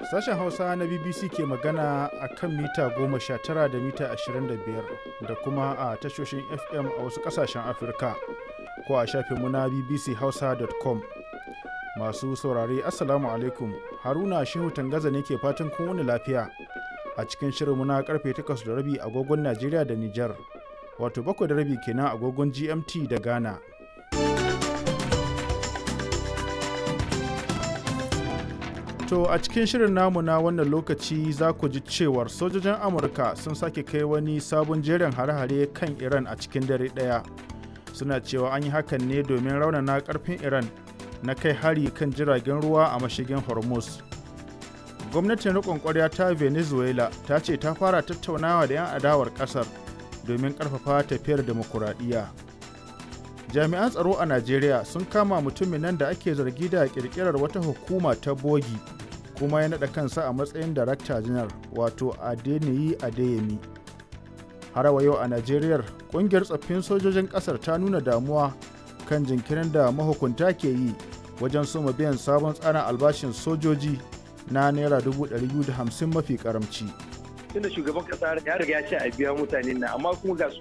Sashen Hausa na BBC ke magana a kan mita 19 da mita 25 da kuma a tashoshin FM a wasu ƙasashen Afirka ko a shafinmu na bbchausa.com. Masu saurare Assalamu alaikum Haruna Shehu Tangaza ne ke fatan kun wani lafiya a cikin shirinmu na karfe 8 da rabi agogon Najeriya da Nijar wato 7 da rabi kenan agogon GMT da Ghana. To a cikin shirin namu na wannan lokaci za ku ji cewar sojojin Amurka sun sake kai wani sabon jerin hare-hare kan Iran a cikin dare ɗaya. Suna cewa an yi hakan ne domin raunana ƙarfin Iran na kai hari kan jiragen ruwa a mashigin Hormuz. Gwamnatin riƙon ƙwarya ta Venezuela ta ce ta fara tattaunawa da 'yan adawar ƙasar domin ƙarfafa tafiyar demokuraɗiyya. Jami'an tsaro a Najeriya sun kama mutumin nan da ake zargi da ƙirƙirar wata hukuma ta bogi kuma ya naɗa kansa a matsayin darakta janar wato adeniyi adeyemi har wa yau a najeriya ƙungiyar tsaffin sojojin ƙasar ta nuna damuwa kan jinkirin da mahukunta ke yi wajen soma biyan sabon tsarin albashin sojoji na naira 250 mafi karamci. tunda shugaban kasa ya riga ya ce a biya mutane na amma kuma ga su